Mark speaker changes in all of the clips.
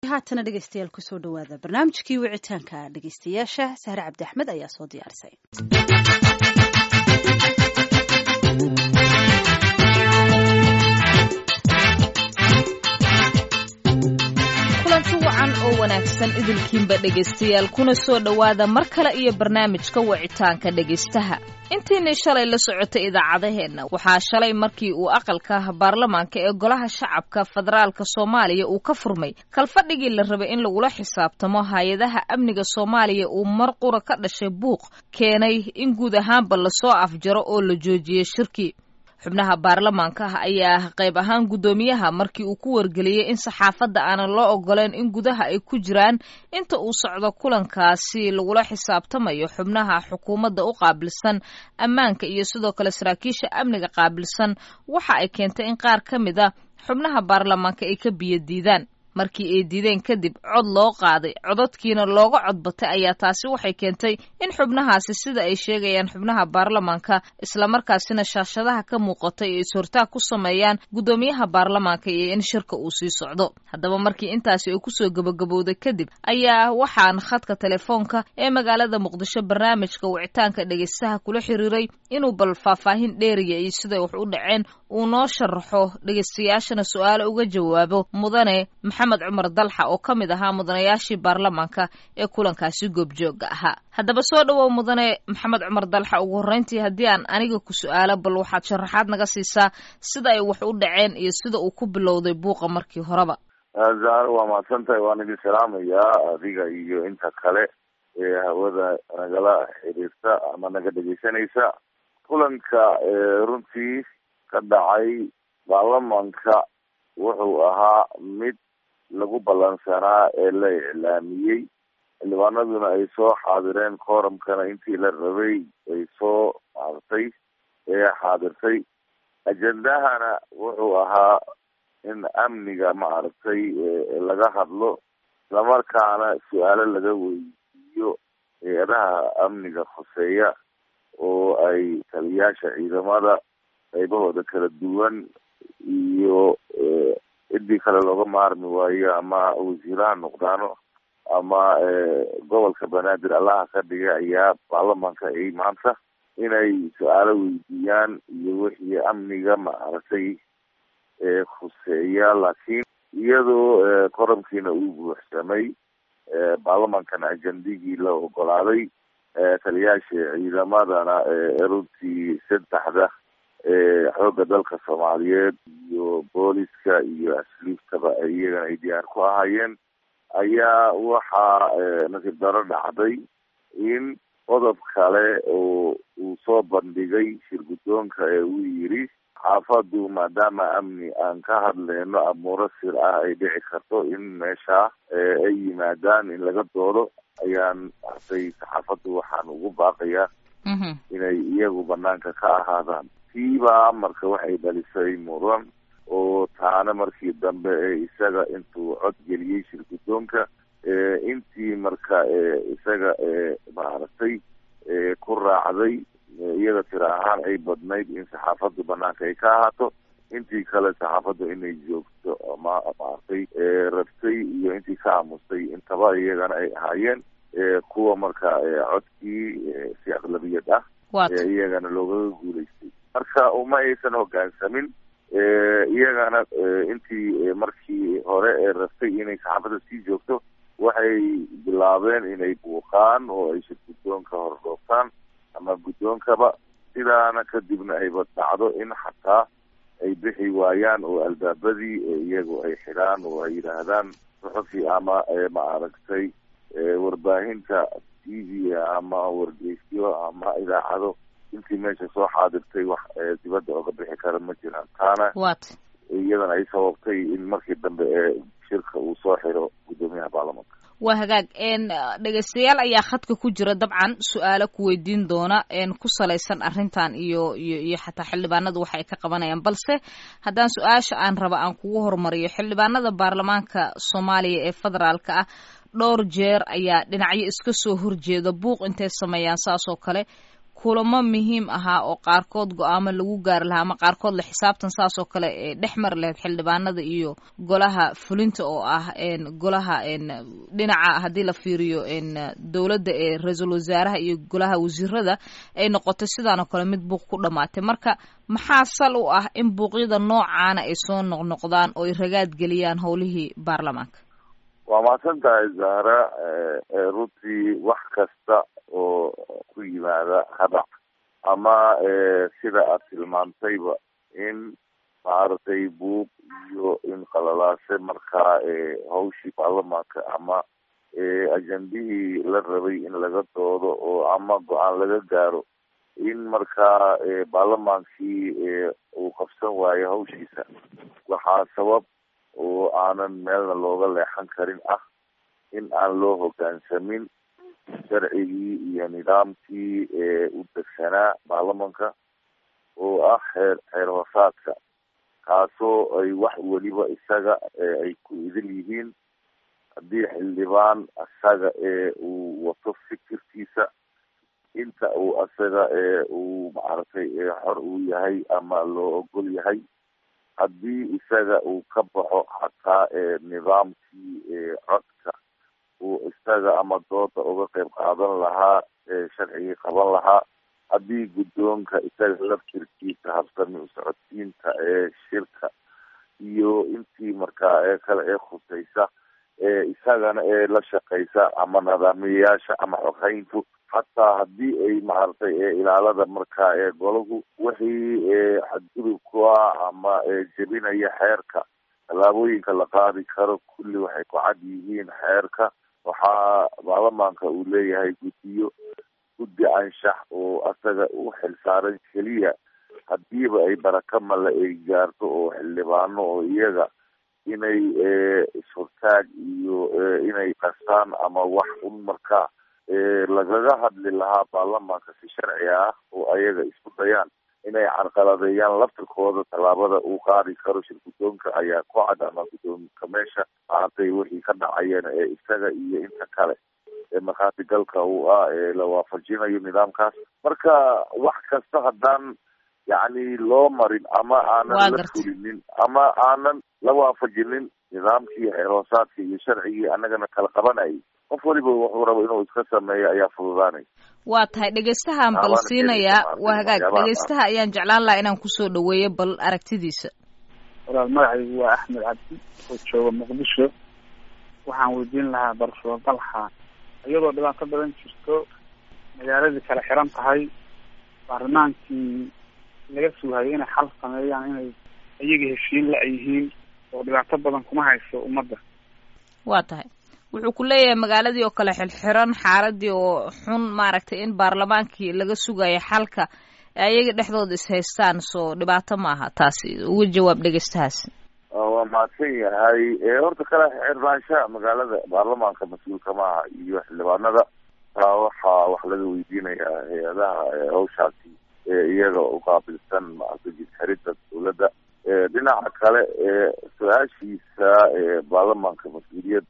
Speaker 1: haatana dhegeystayaal kusoo dhawaada barnaamijkii wicitaanka dhegeystayaasha sahre cabdi axmed ayaa soo diyaarisay
Speaker 2: kulanti wacan oo wanaagsan idilkiinba dhegaystayaal kuna soo dhowaada mar kale iyo barnaamijka wicitaanka dhegaystaha intiinii shalay la socotay idaacadaheenna waxaa shalay markii uu aqalka baarlamaanka ee golaha shacabka federaalka soomaaliya uu ka furmay kalfadhigii la rabay in lagula xisaabtamo hay-adaha amniga soomaaliya uu mar qura ka dhashay buuq keenay in guud ahaanba lasoo afjaro oo la joojiyey shirkii xubnaha baarlamaanka ah ayaa qayb ahaan guddoomiyaha markii uu ku wargeliyey in saxaafadda aanan loo ogoleyn in gudaha ay ku jiraan inta uu socdo kulankaasi lagula xisaabtamayo xubnaha xukuumadda u qaabilsan ammaanka iyo sidoo kale saraakiisha amniga qaabilsan waxa ay keentay in qaar ka mid a xubnaha baarlamaanka ay ka biyo diidaan markii ay diideen kadib cod loo qaaday cododkiina looga codbatay ayaa taasi waxay keentay in xubnahaasi sida ay sheegayaan xubnaha baarlamaanka islamarkaasina shaashadaha ka muuqatay ay is-hortaag ku sameeyaan guddoomiyaha baarlamaanka iyo in shirka uu sii socdo haddaba markii intaasi ay kusoo gabagabowday kadib ayaa waxaan khadka telefoonka ee magaalada muqdisho barnaamijka wicitaanka dhegeystaha kula xiriiray inuu bal faahfaahin dheeriya iyo siday wax u dhaceen uu noo sharaxo dhegeystayaashana su-aalo uga jawaabo mudane maxamed cumar dalxa oo ka mid ahaa mudanayaashii baarlamaanka ee kulankaasi goobjooga ahaa haddaba soo dhowow mudane maxamed cumar dalxa ugu horreyntii haddii aan aniga ku su-aalo bal waxaad sharaxaad naga siisaa sida ay wax u dhaceen iyo sida uu ku bilowday buuqa markii horeba
Speaker 3: zahro waa mahadsan tahay waan idin salaamayaa adiga iyo inta kale ee hawada nagala xiriirta ama naga dhegeysanaysa kulanka runtii ka dhacay baarlamaanka wuxuu ahaa mid lagu ballansanaa ee la iclaamiyey xildhibaanaduna ay soo xaadireen kooramkana intii la rabay ay soo maartay ee xaadirtay ajendahana wuxuu ahaa in amniga maaragtay laga hadlo islamarkaana su-aalo laga weydiiyo hay-adaha amniga khuseeya oo ay taliyaasha ciidamada qaybahooda kala duwan iyo ciddii kale looga maarmi waayo ama wasiiraha noqdaano ama gobolka banaadir allaha ka dhigay ayaa baarlamaanka ay maanta inay su-aalo weydiiyaan iyo wixii amniga maaragtay khuseeya laakiin iyadoo koramkiina uu buuxsamay baarlamaankana ajendigii la ogolaaday taliyaasha ciidamadana runtii saddexda xoogga dalka soomaaliyeed iyo booliska iyo asliiftaba iyagana ay diyaar ku ahaayeen ayaa waxaa nasiib daro dhacday in qodob kale oo uu soo bandhigay shir guddoonka ee uu yidhi xaafadu maadaama amni aan ka hadlayno amuuro sir ah ay dhici karto in meesha ay yimaadaan in laga doodo ayaan arday saxaafaddu waxaan ugu baaqayaa inay iyagu banaanka ka ahaadaan tiibaa marka waxay dhalisay muran oo taana markii dambe ee isaga intuu cod geliyey shir guddoonka intii marka isaga maaragtay ku raacday iyada tira ahaan ay badnayd in saxaafaddu banaanka ay ka ahaato intii kale saxaafaddu inay joogto ma maaragtay rabtay iyo intii ka aamustay intaba iyagana ay ahaayeen kuwa marka codkii si aqlabiyad ah iyagana loogaga guulaystay marka uma aysan hogaansamin iyagana intii markii hore ee rabtay inay saxaafadda sii joogto waxay bilaabeen inay buuqaan oo ay shir guddoonka hordhooftaan ama guddoonkaba sidaana kadibna ayba dhacdo in xataa ay bixi waayaan oo albaabadii iyagu ay xidhaan oo ay yidhaahdaan suxufi ama maaragtay warbaahinta t v ama wargeysyo ama idaacado intii meesha soo xaadirtay wax dibadda oga bixi kara ma jiraan taana iyadana ay sababtay in markii dambe ee shirka uu soo xiro guddoomiyaha baarlamaanka
Speaker 2: waa hagaag dhegeystayaal ayaa khadka ku jira dabcan su-aalo ku weydiin doona ku salaysan arrintan iyo iyo iyo xataa xildhibaanadu waxa ay ka qabanayaan balse haddaan su-aasha aan raba aan kugu horumariyo xildhibaanada baarlamaanka soomaaliya ee federaalka ah dhowr jeer ayaa dhinacyo iska soo horjeeda buuq intay sameeyaan saas oo kale kulamo muhiim ahaa oo qaarkood go-aamo lagu gaari lahaa ama qaarkood la xisaabtan saas oo kale ee dhex mari lahayd xildhibaanada iyo golaha fulinta oo ah golaha dhinaca haddii la fiiriyo dowladda ee ra-iisul wasaaraha iyo golaha wasiirada ay noqotay sidaan oo kale mid buuq ku dhamaatay marka maxaa sal u ah in buuqyada noocaana ay soo noqnoqdaan oo ay ragaad geliyaan howlihii baarlamaanka
Speaker 3: waa mahadsan tahay zahra runtii wax kasta oo ku yimaada hadac ama sida aad tilmaantayba in maaragtay buuq iyo in qalalaase markaa hawshii baarlamaanka ama ajendihii la rabay in laga doodo oo ama go-aan laga gaaro in markaa baarlamaankii uu qabsan waayo hawshiisa waxaa sabab oo aanan meelna looga leexan karin ah in aan loo hoggaansamin sharcigii iyo nidaamkii u degsanaa baarlamanka oo ah xeer xeer hoosaadka kaasoo ay wax weliba isaga ay ku idil yihiin haddii xildhibaan isaga ee uu wato fikirkiisa inta uu isaga uu maaragtay xor uu yahay ama loo ogol yahay haddii isaga uu ka baxo xataa nidaamkii codka uu isaga ama dooda uga qayb qaadan lahaa sharcigii qaban lahaa haddii guddoonka isaga laftirkiisa habsami usocodsiinta ee shirka iyo intii markaa ee kale ee khusaysa ee isagana ee la shaqaysa ama nidaamiyayaasha ama xoghayntu xataa haddii ay maaragtay ilaalada markaa ee golahu wixii xadgudub ku ah ama jebinaya xeerka tallaabooyinka la qaadi karo kulli waxay ku cad yihiin xeerka waxaa baarlamaanka uu leeyahay guddiyo guddi anshax oo asaga u xilsaaran keliya hadiiba ay baraka male ay gaarto oo xildhibaano oo iyaga inay ishortaag iyo inay qastaan ama wax un markaa lagaga hadli lahaa baarlamaanka si sharci ah oo ayaga isku dayaan inay carqaladeeyaan laftirkooda tallaabada uu qaadi karo shir guddoonka ayaa ku cad ama guddoonka meesha maaragtay wixii ka dhacayeen ee isaga iyo inta kale ee markhaati galka uu ah ee la waafajinayo nidaamkaas marka wax kasta haddaan yacni loo marin ama aanan la fulinin ama aanan la waafajinin nidaamkii xeer hoosaadkii iyo sharcigii annagana kala qabanayay qof waliba wuxuu rabo inuu iska sameeyo ayaa fududaanay
Speaker 2: waa tahay dhegeystahaan bal siinayaa waa hagaag dhegeystaha ayaan jeclaan lahaa inaan kusoo dhaweeyo bal aragtidiisa
Speaker 4: walaal magacaygu waa axmed cabdi oo jooga muqdisho waxaan weydiin lahaa barfuro dalxa iyadoo dhibaato badan jirto magaaladii kala xiran tahay baarlamaankii laga suuhayo inay xal sameeyaan inay iyaga heshiin la yihiin oo dhibaato badan kuma hayso ummadda
Speaker 2: waa tahay wuxuu ku leeyahay magaaladii oo kale xilxiran xaaladii oo xun maaragtay in baarlamaankii laga sugayo xalka ayaga dhexdooda is haystaan soo dhibaato maaha taasi uga jawaab dhegeystahaas
Speaker 3: waa mahadsan yahay horta kale xirnaanshaha magaalada baarlamaanka mas-uulka maaha iyo xildhibaanada taa waxaa wax laga weydiinayaa hay-adaha hawshaasi iyaga uqaabilsan maaragtay jidxirida dawladda dhinaca kale su-aashiisa baarlamaanka mas-uuliyad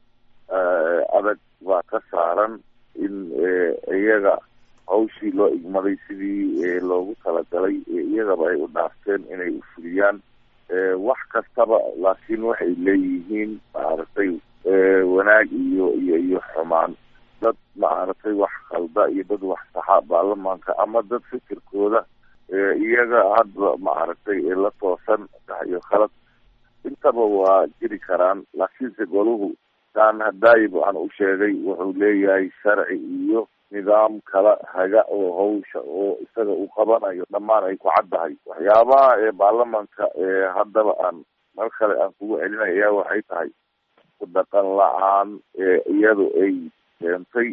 Speaker 3: adag baa ka saaran in iyaga hawshii loo igmaday sidii loogu talagalay iyagaba ay u dhaafteen inay ufuliyaan wax kastaba laakiin waxay leeyihiin maaragtay wanaag iyo iyo iyo xumaan dad maaragtay wax khalda iyo dad wax saxa baarlamaanka ama dad fikirkooda iyaga hadba maaragtay la toosan sax iyo khalad intaba waa jiri karaan laakiinse golahu taan hadaayib waxaan u sheegay wuxuu leeyahay sharci iyo nidaam kala haga oo hawsha oo isaga uu qabanayo dhammaan ay ku caddahay waxyaabaha ee baarlamaanka haddaba aan mar kale aan kugu celinay ayaa waxay tahay ku dhaqan la-aan iyadu ay keentay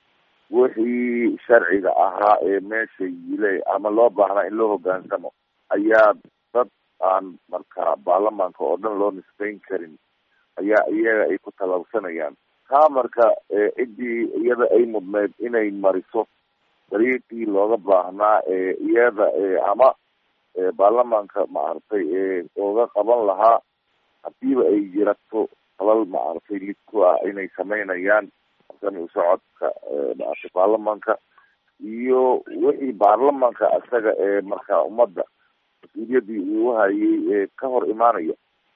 Speaker 3: wixii sharciga ahaa ee meesha yile ama loo baahnaa in loo hoggaansamo ayaa dad aan marka baarlamaanka oo dhan loo nisbeyn karin ayaa iyaga ay ku talabsanayaan taa marka ciddii iyada ay mudneyd inay mariso dariiqii looga baahnaa iyada ama baarlamaanka maaragtay ooga qaban lahaa hadiiba ay jirato falal maaragtay lid ku ah inay sameynayaan sami usocodka maaragtay baarlamaanka iyo wixii baarlamanka isaga ee markaa ummadda mas-uuliyaddii uu hayay ee ka hor imaanaya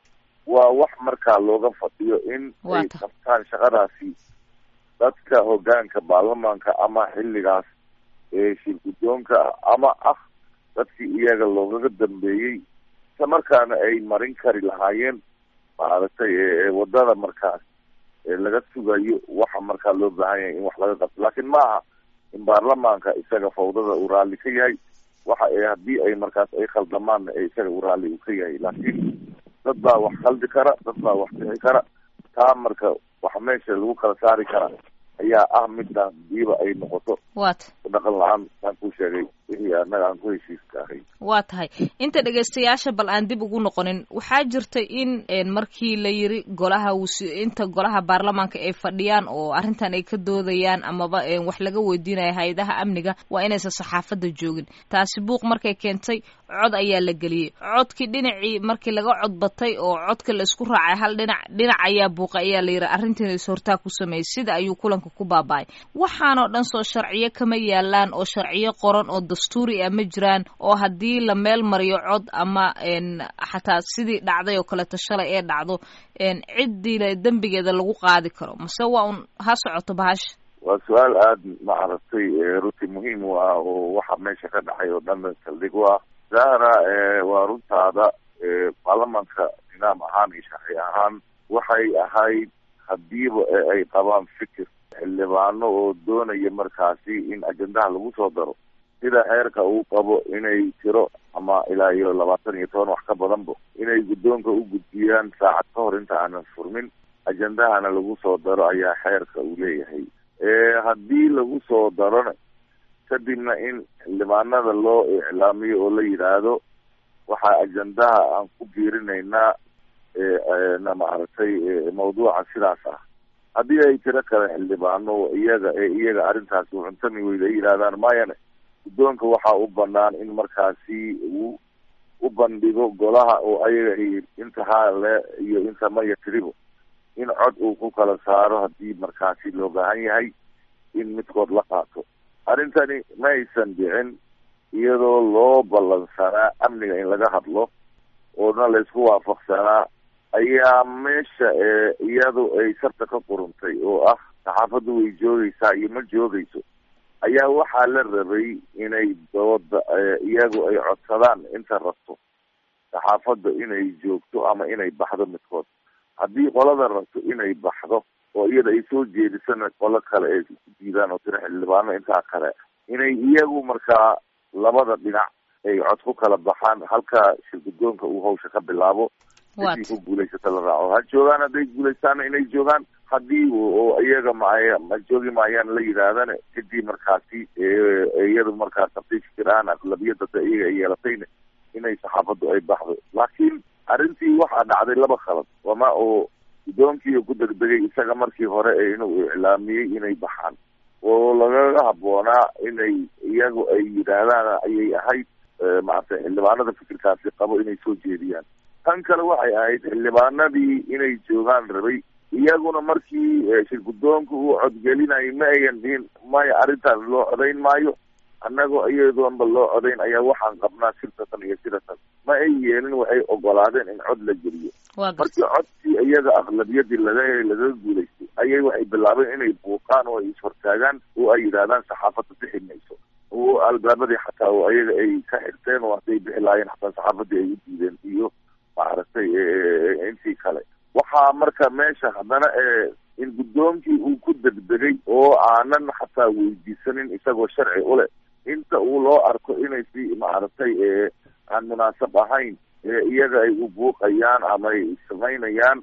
Speaker 3: waa wax markaa looga fadhiyo in ay qabtaan shaqadaasi dadka hoggaanka baarlamanka ama xilligaas ee shir guddoonka ama ah dadkii iyaga loogaga dambeeyey isla markaana ay marin kari lahaayeen maaragtay wadada markaas laga sugayo waxa markaa loo baahan yahay in wax laga qabto laakiin ma aha in baarlamaanka isaga fawdada uu raalli ka yahay waxa haddii ay markaas ay khaldamaanna ee isaga uu raalli uu ka yahay laakiin dad baa wax khaldi kara dad baa wax bixi kara taa marka waxa meesha lagu kala saari kara ayaa ah midaan diiba ay noqoto
Speaker 2: wat
Speaker 3: dhaqan la-aan aan ku sheegay wixii annaga aan ku heshiiska ahay
Speaker 2: waa tahay inta dhegaystayaasha bal aan dib ugu noqonin waxaa jirta in markii la yiri golaha inta golaha baarlamaanka ay fadhiyaan oo arrintan ay ka doodayaan amaba wax laga weydiinaya hay-adaha amniga waa inaysan saxaafadda joogin taasi buuq markay keentay cod ayaa la geliyey codkii dhinacii markii laga cod batay oo codka la isku raacay hal dhinac dhinac ayaa buuqa ayaa la yiri arrintiina is-hortaa ku sameeyey sida ayuu kulanka ku baaba-ay waxaanoo dhan soo sharciyo kama yaalaan oo sharciyo qoran oo dastuuri ah ma jiraan oo haddii la meel mariyo cod ama xataa sidii dhacday oo kaleeto shalay ee dhacdo ciddii dembigeeda lagu qaadi karo mase waa un ha socoto bahasha
Speaker 3: waa su-aal aada maaragtay runtii muhiim u ah oo waxa meesha ka dhacay oo dhan saldhig u ah zahra waa runtaada baarlamanka nidaam ahaan iyo sharci ahaan waxay ahayd hadiiba ay qabaan fikir xildhibaano oo doonaya markaasi in ajendaha lagu soo daro sida xeerka uu qabo inay tiro ama ilaa iyo labaatan iyo toban wax ka badanba inay guddoonka u gudbiyaan saacad ka hor inta aanan furmin ajendahana lagu soo daro ayaa xeerka uu leeyahay haddii lagu soo darona kadibna in xildhibaanada loo iclaamiyo oo la yidhaahdo waxaa ajendaha aan ku biirinaynaa na maaragtay mawduuca sidaas ah haddii ay tiro kale xildhibaano iyaga ee iyaga arrintaasi cuntami weyda ay yidhahdaan mayane guddoonka waxaa u banaan in markaasi uu u bandhigo golaha oo ayaga ay inta haale iyo inta maya tiribo in cod uu ku kala saaro haddii markaasi loo baahan yahay in midkood la qaato arrintani ma aysan dhicin iyadoo loo ballansanaa amniga in laga hadlo oona laysku waafaqsanaa ayaa meesha iyadu ay sarta ka quruntay oo ah saxaafaddu way joogaysaa iyo ma joogayso ayaa waxaa la rabay inay dooda iyagu ay codsadaan inta rabto saxaafadda inay joogto ama inay baxdo midkood haddii qolada rabto inay baxdo oo iyada ay soo jeedisana qolo kale ay ku diidaan oo tiro xildhibaano intaa kale inay iyagu markaa labada dhinac ay cod ku kala baxaan halka shirguddoonka uu hawsha ka bilaabo hadii ku guulaysata la raaco ha joogaan hadday guulaystaana inay joogaan haddii oo iyaga maaya ma joogi maayaan la yidhaahdana kadib markaasi iyadu markaas haday fikiraan aqlabiyadada iyaga ay yeelatayna inay saxaafaddu ay baxdo laakiin arrintii waxaa dhacday laba khalad wama oo guddoonkii ku degdegay isaga markii hore ee inuu iclaamiyey inay baxaan oo lagaga habboonaa inay iyagu ay yidhaahdaan ayay ahayd maaragtay xildhibaanada fikirkaasi qabo inay soo jeediyaan tan kale waxay ahayd xildhibaanadii inay joogaan rabay iyaguna markii shir guddoonka uu codgelinayay ma ayan dhihin maya arrintaas loo codayn maayo annagoo iyadoonba loo codayn ayaa waxaan qabnaa sirtatan iyo sidatan ma ay yeelin waxay ogolaadeen in cod la geliyo markii codkii iyaga aqlabiyadii laga lagaga guulaystay ayay waxay bilaabeen inay buuqaan oo ay ishortaagaan oo ay yidhahdaan saxaafadda bixi mayso oo albaabadii xataa oo ayaga ay ka xirteen oo hadday bixi lahaayeen xataa saxaafadii ay u diideen iyo maaragtay intii kale waxaa marka meesha haddana in guddoonkii uu ku degdegay oo aanan xataa weydiisanin isagoo sharci u leh inta uu loo arko inay si maaragtay aan munaasab ahayn iyaga ay u buuqayaan ama ay samaynayaan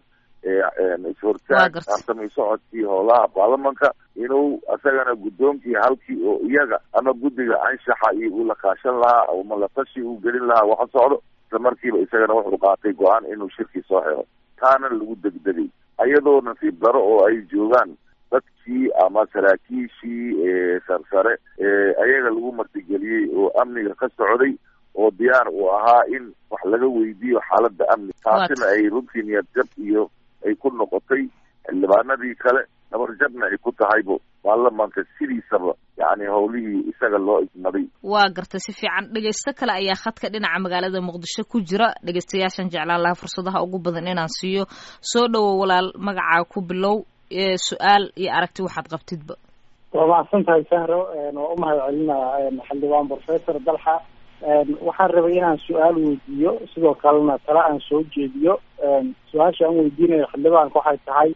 Speaker 3: ishortaag tartamay socodkii howlaha baarlamanka inuu isagana guddoonkii halkii oo iyaga ama guddiga anshaxa iyo uu la kaashan lahaa ama la tashi uu gelin lahaa waxa socdo isla markiiba isagana wuxuu qaatay go-aan inuu shirkii soo xiro taana lagu degdegay ayadoo nasiib daro oo ay joogaan dadkii ama saraakiishii sarsare ayaga lagu martigeliyey oo amniga ka socday oo diyaar uu ahaa in wax laga weydiiyo xaaladda amni taasina ay runtii niyad jab iyo ay ku noqotay xildhibaanadii kale nabarjabna ay ku tahaybo baarlamaanka sidiisaba yani howlihii isaga loo igmaday
Speaker 2: waa gartay si fiican dhegeysto kale ayaa khadka dhinaca magaalada muqdisho ku jira dhegeystayaashan jeclaan lahaa fursadaha ugu badan inaan siiyo soo dhowow walaal magacaa ku bilow su-aal iyo aragti waxaad qabtidba
Speaker 5: waa mahadsan tahay sahro waa u mahad celinaa xildhibaan professor dalxa waxaan rabay inaan su-aal weydiiyo sidoo kalena tala aan soo jeediyo su-aasha aan weydiinayo xildhibaanka waxay tahay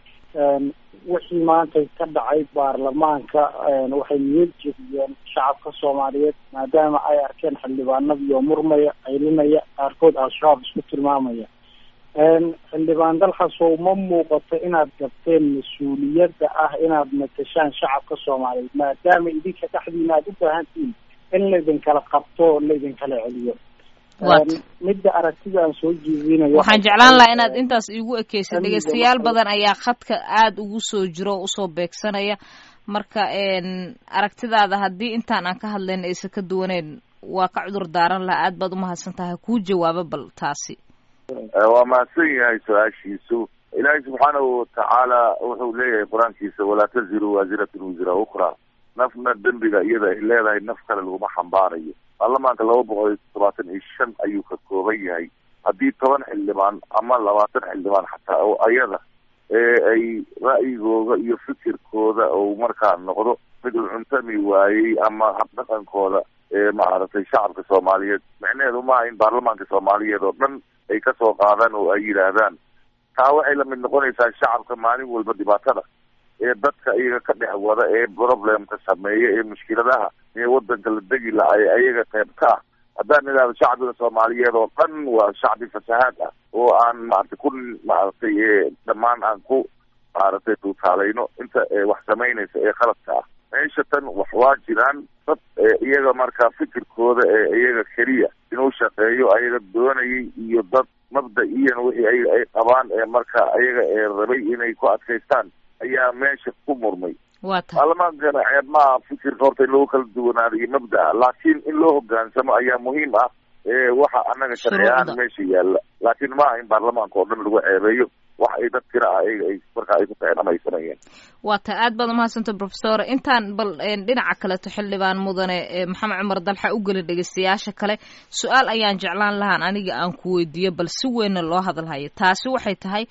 Speaker 5: wixii maanta ka dhacay baarlamaanka waxay niyad jebiyeen shacabka soomaaliyeed maadaama ay arkeen xildhibaanadii oo murmaya qaylinaya qaarkood al-shabaab isku tilmaamaya xildhibaan dalxasow ma muuqato inaad gabteen mas-uuliyadda ah inaad matashaan shacabka soomaaliyeed maadaama idinka dhexdiina aada u baahantihiin in laydin kala qabto o laydin kala celiyo midda aragtida aan soo jeedinayo
Speaker 2: waxaan jeclaan lahaa inaad intaas iigu ekeysa dhegeystayaal badan ayaa khadka aada ugu soo jiro o usoo beegsanaya marka aragtidaada haddii intaan aan ka hadlayna aysan ka duwaneyn waa ka cudur daaran lahaa aad baad umahadsan tahay kuu jawaabo bal taasi
Speaker 3: waa mahadsan yahay su-aashiisu ilaahay subxaanahu watacaala wuxuu leeyahay qur-aankiisa walaa taziru waasiratun wisra ukra nafna dembiga iyada ay leedahay naf kale laguma xambaarayo baarlamaanka laba boqol iyo todobaatan iyo shan ayuu ka kooban yahay haddii toban xildhibaan ama labaatan xildhibaan xataa oo ayada ee ay ra'yigooda iyo fikirkooda ou markaa noqdo mid uu cuntami waayey ama habdhaqankooda ee maaragtay shacabka soomaaliyeed micnaheedu maaha in baarlamaanka soomaaliyeed oo dhan ay kasoo qaadaan oo ay yidhaahdaan taa waxay lamid noqonaysaa shacabka maalin walba dhibaatada ee dadka iyaga ka dhex wada ee problemka sameeya ee mushkiladaha ee wadanka la degi lahay ayaga qayb ka ah haddaan idhahdo shacbiga soomaaliyeed oo dhan waa shacbi fasahaad ah oo aan maaragtay ku maaragtay dhammaan aan ku maaragtay tuutaalayno inta wax samaynaysa ee qaladka ah meesha tan wax waa jiraan dad iyaga marka fikirkooda ee iyaga keliya inuu shaqeeyo ayaga doonayay iyo dad mabda-iyan wixii ay ay qabaan ee marka ayaga ee rabay inay ku adkaystaan ayaa meesha ku murmay baarlamaankana ceeb maaha fikirka horta in lagu kala duwanaado iyo mabda-a laakiin in loo hogaansamo ayaa muhiim ah waxa anaga sharci ahaan meesha yaalla laakiin maaha in baarlamaanka oo dhan lagu ceebeeyo wax ay dad tira ah ayaga ay marka ay ku kaceen ama ay sameeyeen
Speaker 2: waa ta aad baad umahadsanta professor intaan bal dhinaca kaleto xildhibaan mudane maxamed cumar dalxa u gelin dhegeystayaasha kale su-aal ayaan jeclaan lahaan aniga aan ku weydiiyo bal si weynna loo hadalhayo taasi waxay tahay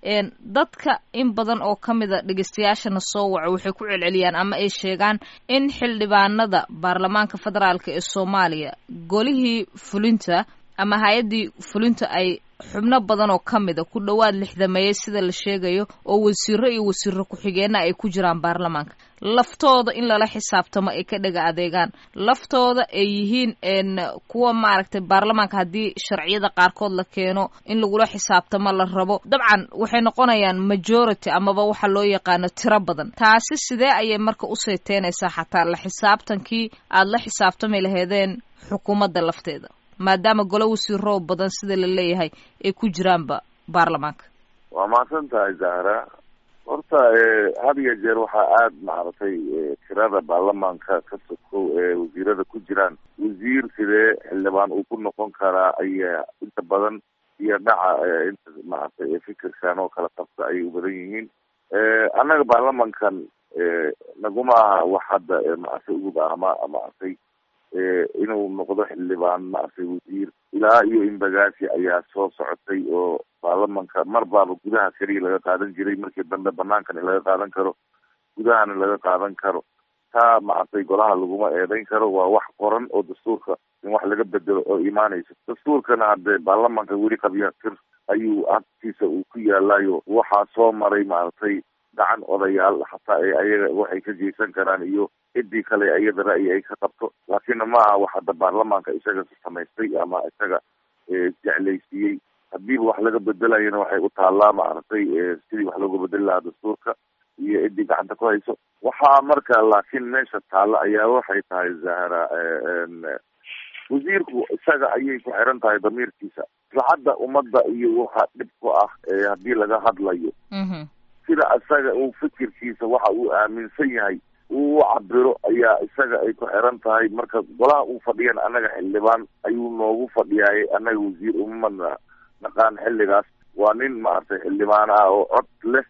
Speaker 2: dadka in badan oo ka mida dhegeystayaashana soo waco waxay ku celceliyaan ama ay sheegaan in xildhibaanada baarlamaanka federaalk ee soomaaliya golihii fulinta ama hay-addii fulinta ay xubno badan oo ka mida ku dhowaad lixdameeyey sida la sheegayo oo wasiiro iyo wasiiro ku-xigeenna ay ku jiraan baarlamaanka laftooda in lala xisaabtamo ay ka dhega adeegaan laftooda ay yihiin kuwa maaragtay baarlamaanka haddii sharciyada qaarkood la keeno in lagula xisaabtamo la rabo dabcan waxay noqonayaan majority amaba waxa loo yaqaano tiro badan taasi sidee ayay marka u sayteynaysaa xataa la xisaabtankii aada la xisaabtami laheedeen xukuumadda lafteeda maadaama golo wasiiroo badan sida la leeyahay ay ku jiraanba baarlamaanka
Speaker 3: waa mahadsan tahay zahra horta had iyo jeer waxaa aada maaragtay tirada baarlamaanka ka sokow ee wasiirada ku jiraan wasiir sidee xildhibaan uu ku noqon karaa ayaa inta badan iyo dhaca inta maaragtay fikirkan oo kala qabta ayay u badan yihiin annaga baarlamankan naguma aha wax hadda maaragtay ugub ah ama maaragtay inuu noqdo xildhibaan maaragtay wasiir ilaa iyo imbagaasi ayaa soo socotay oo baarlamanka mar baaba gudaha keliya laga qaadan jiray markii dambe banaankan in laga qaadan karo gudahana laga qaadan karo taa maaragtay golaha laguma eedeyn karo waa wax qoran oo dastuurka in wax laga bedelo oo imaanayso dastuurkana haddee baarlamanka weli qabyatir ayuu agtiisa uu ku yaalayo waxaa soo maray maaragtay gacan odayaal xataa ee ayaga waxay ka geysan karaan iyo ciddii kale iyada ra'yi ay ka qabto laakiinna ma aha wax hadda baarlamaanka isaga samaystay ama isaga jeclaysiiyey hadiiba wax laga bedelayana waxay u taallaa maaragtay sidii wax looga bedeli lahaa dastuurka iyo ciddii gacanta ku hayso waxaa marka laakiin meesha taalla ayaa waxay tahay zahra wasiirku isaga ayay ku xiran tahay damiirkiisa islacadda ummadda iyo waxa dhib ku ah haddii laga hadlayo sida isaga uu fikirkiisa waxa uu aaminsan yahay uu u cabiro ayaa isaga ay ku xiran tahay marka golaha uu fadhiyan annaga xildhibaan ayuu noogu fadhiyaayay annaga wasiir umama naqaan xilligaas waa nin maaragtay xildhibaan ah oo cod leh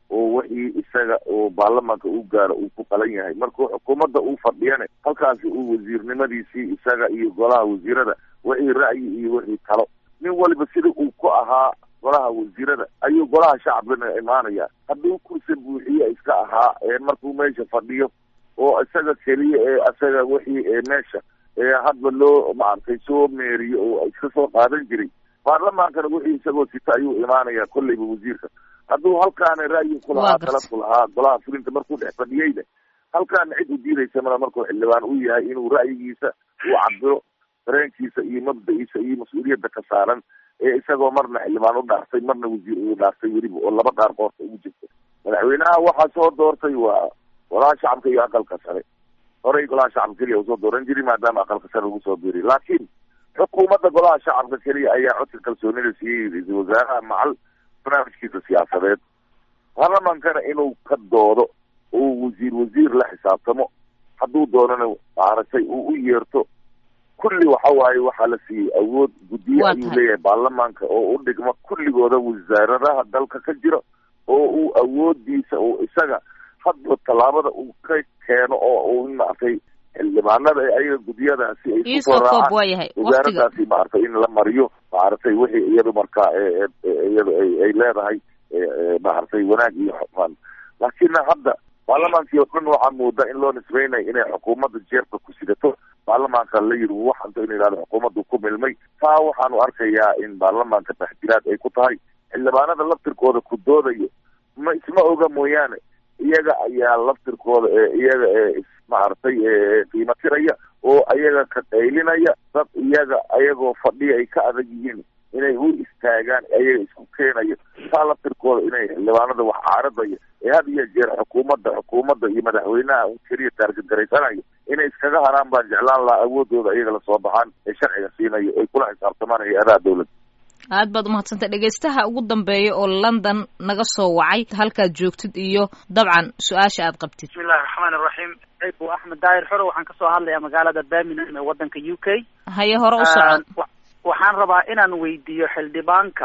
Speaker 3: oo wixii isaga oo baarlamaanka uu gaaro uu ku qalan yahay markuu xukuumadda uu fadhiyane halkaasi uu wasiirnimadiisii isaga iyo golaha wasiirada wixii ra'yi iyo wixii talo nin waliba sida uu ku ahaa golaha wasiirada ayuu golaha shacbina imaanaya hadduu kursi buuxiye iska ahaa markuu meesha fadhiyo oo isaga keliya ee isaga wixii meesha hadba loo maaragtay soo meeriyo oo iska soo qaadan jiray baarlamaankana wixii isagoo sita ayuu imaanaya kolleyba wasiirka hadduu halkaana ra'yi ku lahaa tala ku lahaa golaha fulinta markuu dhex fadhiyeyna halkaana cid u diidaysa mala markuu xildhibaan u yahay inuu ra'yigiisa uu cabiro dareenkiisa iyo mabda-iisa iyo mas-uuliyadda ka saaran ee isagoo marna xildhibaan u dhaartay marna wasiir uu dhaartay weliba oo laba dhaar qoorta ugu jirta madaxweynaha waxaa soo doortay waa golaha shacabka iyo aqalka sare horey golaha shacabka keliya usoo dooran jiri maadaama aqalka sare lagu soo biiriy laakiin xukuumadda golaha shacabka keliya ayaa codka kalsoonida siiyey ra-iisul wasaaraha macal barnaamijkiisa siyaasadeed baarlamaankana inuu ka doodo oo wasiir wasiir la xisaabtamo hadduu doonana maaragtay uu u yeerto kulli waxa waaye waxaa la siiyey awood guddiye ayuu leeyahay baarlamaanka oo u dhigma kulligooda wasaaradaha dalka ka jira oo uu awoodiisa oo isaga hadba tallaabada uu ka keeno oo uu maaragtay xildhibaanada ayaga guddiyadaasi ay kusoo raacaan wasaaradaasi maaragtay in la mariyo maaragtay wixii iyadu markaa iyadu ay leedahay maaragtay wanaag iyo xumaan laakiin hadda baarlamaankii oo dhan waxaa moodaa in loo nisbeynayo inay xukuumadda jeerka ku sidato baarlamaanka la yidhi waxanta in yidhahdo xukuumaddu ku milmay taa waxaanu arkayaa in baarlamaanka taxjiraad ay ku tahay xildhibaanada laftirkooda ku doodayo ma isma oga mooyaane iyaga ayaa laftirkooda ee iyaga ee maaragtay qiimo tiraya oo ayaga ka qaylinaya dad iyaga ayagoo fadhiya ay ka adag yihiin inay u istaagaan ayaga isku keenayo taa laftirkooda inay xildhibaanada wax caaradaya ee had iyo jeer xukuumadda xukuumadda iyo madaxweynaha un keliya taargadgaraysanayo inay iskaga haraan baan jeclaan lahaa awoodooda iyaga lasoo baxaan ee sharciga siinayo ay kula xisaabtamaan hay-adaha dawladda
Speaker 2: aad baad umahadsantay dhegaystaha ugu dambeeya oo london naga soo wacay halkaad joogtid iyo dabcan su-aasha aad qabtid
Speaker 4: bismillahi raxmaan iraxiim ciibu axmed daahir xoro waxaan kasoo hadlayaa magaalada birmingham ee waddanka u k
Speaker 2: haye hore u soco
Speaker 4: waxaan rabaa inaan weydiiyo xildhibaanka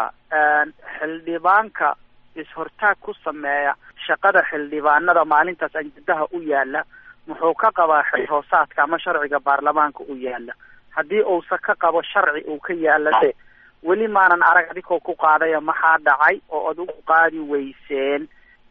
Speaker 4: xildhibaanka is-hortaag ku sameeya shaqada xildhibaanada maalintaas anjadaha u yaala muxuu ka qabaa xil hoosaadka ama sharciga baarlamaanka u yaala haddii uusa ka qabo sharci uu ka yaalase weli maanan arag adigoo ku qaadaya maxaa dhacay oo ad ugu qaadi weyseen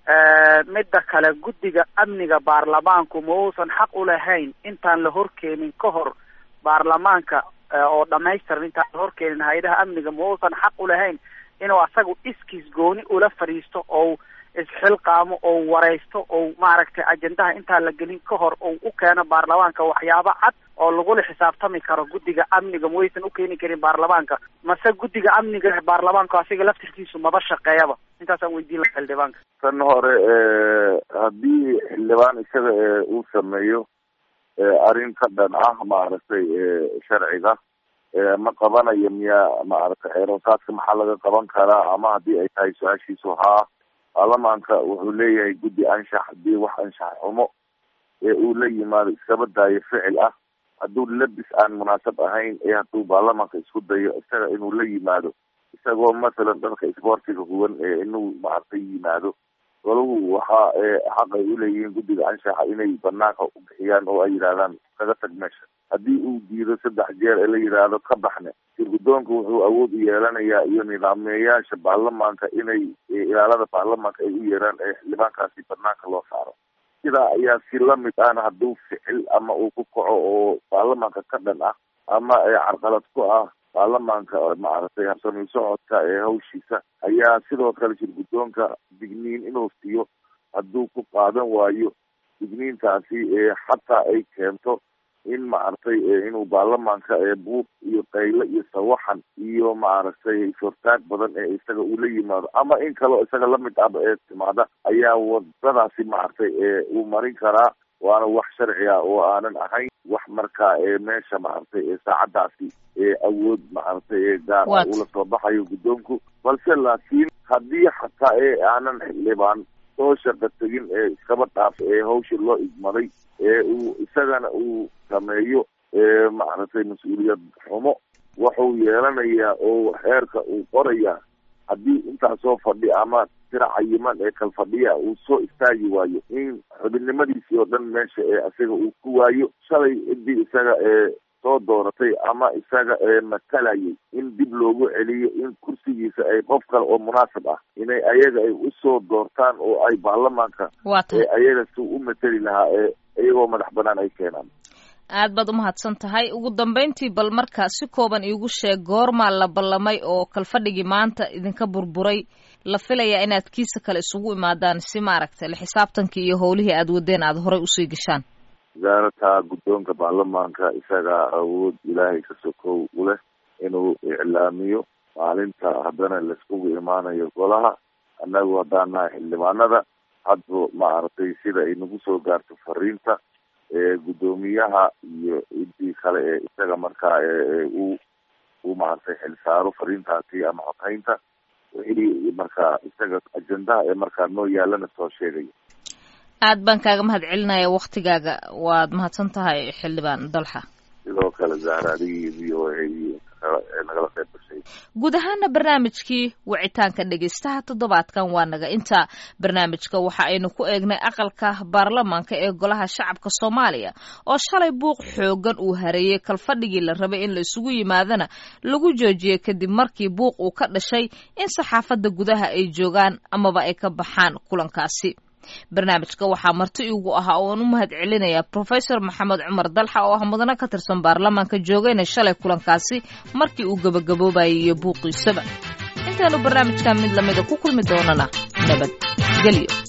Speaker 4: midda kale guddiga amniga baarlamaanku ma uusan xaq u lahayn intaan la horkeenin ka hor baarlamaanka oo dhamaystiran intaan la horkeenin hay-adaha amniga ma uusan xaq u lahayn inuu asagu iskiis gooni ula fadhiisto oo isxilqaamo oo wareysto oo maaragtay ajendaha intaan la gelin ka hor oo u keeno baarlamaanka waxyaabo cad oo lagula xisaabtami karo guddiga amniga ma waysan u keeni karin baarlamaanka mase guddiga amniga baarlamaanka asiga laftirkiisu maba shaqeeyaba intaasaan weydiin laha xildhibaanka
Speaker 3: tan hore haddii xildhibaan isaga uu sameeyo arrin ka dhan ah maaragtay sharciga ma qabanayo miyaa maaragtay xeeroosaadka maxaa laga qaban karaa ama haddii ay tahay su-aashiisu haa baarlamaanka wuxuu leeyahay guddi anshax haddii wax anshax xumo ee uu la yimaado iskaba daayo ficil ah hadduu labis aan munaasab ahayn ee hadduu baarlamaanka isku dayo isaga inuu la yimaado isagoo masalan dharka isboortiga huwan ee inuu maaragtay yimaado golahu waxaa xaq ay uleeyihiin guddiga anshaxa inay banaanka u bixiyaan oo ay yidhahdaan kaga tag meesha haddii uu diido saddex jeer ee la yidhaahdo ka baxne sirgudoonka wuxuu awood u yeelanayaa iyo nidaameyaasha baarlamaanka inay ilaalada baarlamaanka ay u yeeraan ee xildhibaankaasi banaanka loo saaro sidaa ayaa si lamid ahna hadduu ficil ama uu ku kaco oo baarlamaanka ka dhan ah ama carqalad ku ah baarlamaanka maaragtay habsami socodka ee hawshiisa ayaa sidoo kale shirgudoonka digniin inuu siiyo hadduu ku qaadan waayo digniintaasi xataa ay keento in maaragtay inuu baarlamaanka buuq iyo qayle iyo sawaxan iyo maaragtay is-hortaag badan ee isaga uu la yimaado ama in kaleo isaga lamid ahba ee timaada ayaa wadadaasi maaragtay uu marin karaa waana wax sharci ah oo aanan ahayn wax markaa meesha maaragtay saacadaasi awood maaragtay gaar ah ula soo baxayo guddoonku balse laakiin haddii xataa ee aanan xildhibaan soo shaqa tegin ee iskaba dhaaf ee hawsha loo igmaday ee uu isagana uu sameeyo maaragtay mas-uuliyad xumo wuxuu yeelanayaa oo xeerka uu qorayaa haddii intaasoo fadhi ama tiro cayiman ee kalfadhiya uu soo istaagi waayo in xubinnimadiisii oo dhan meesha ee isaga uu ku waayo shalay ciddii isaga ee soo dooratay ama isaga ee matalayay in dib loogu celiyo in kursigiisa ay qof kale oo munaasib ah inay ayaga ay usoo doortaan oo ay baarlamaanka ee ayaga si u mateli lahaa ee iyagoo madax banaan ay keenaan
Speaker 2: aad baad umahadsan tahay ugu dambeyntii bal marka si kooban iigu sheeg goormaa la ballamay oo kalfadhigii maanta idinka burburay la filayaa inaad kiisa kale isugu imaadaan si maaragtay la xisaabtankii iyo howlihii aad wadeen aada horay usii gashaan
Speaker 3: wasaarata guddoonka baarlamaanka isagaa awood ilaahay ka sokow u leh inuu iclaamiyo maalinta haddana laiskugu imaanayo golaha annagu haddaan nahay xildhibaanada hadba maaragtay sida ay nagu soo gaarto fariinta ee guddoomiyaha iyo ciddii kale ee isaga markaa ee u u maaragtay xilsaaro fariintaasi ama xoghaynta wixii markaa isaga ajendaha ee markaa noo yaalana soo sheegaya
Speaker 2: aad baan kaaga mahad celinaya waktigaaga waad mahadsan tahay xildhibaan dalxa
Speaker 3: sidoo kale zahra adigii v o a iyo nagala qayb gashay
Speaker 2: guud ahaana barnaamijkii wicitaanka dhegaystaha toddobaadkan waa naga inta barnaamijka waxa aynu ku eegnay aqalka baarlamaanka ee golaha shacabka soomaaliya oo shalay buuq xoogan uu hareeyey kalfadhigii la rabay in la isugu yimaadana lagu joojiyey kadib markii buuq uu ka dhashay in saxaafadda gudaha ay joogaan amaba ay ka baxaan kulankaasi barnaamijka waxaa marti igu ahaa ooan u mahad celinayaa profesor maxamed cumar dalxa oo ah mudane ka tirsan baarlamaanka joogayna shalay kulankaasi markii uu gabagaboobayay iyo buuqiisaba intaanu barnaamijkan mid lamida ku kulmi doonana nabad gelyo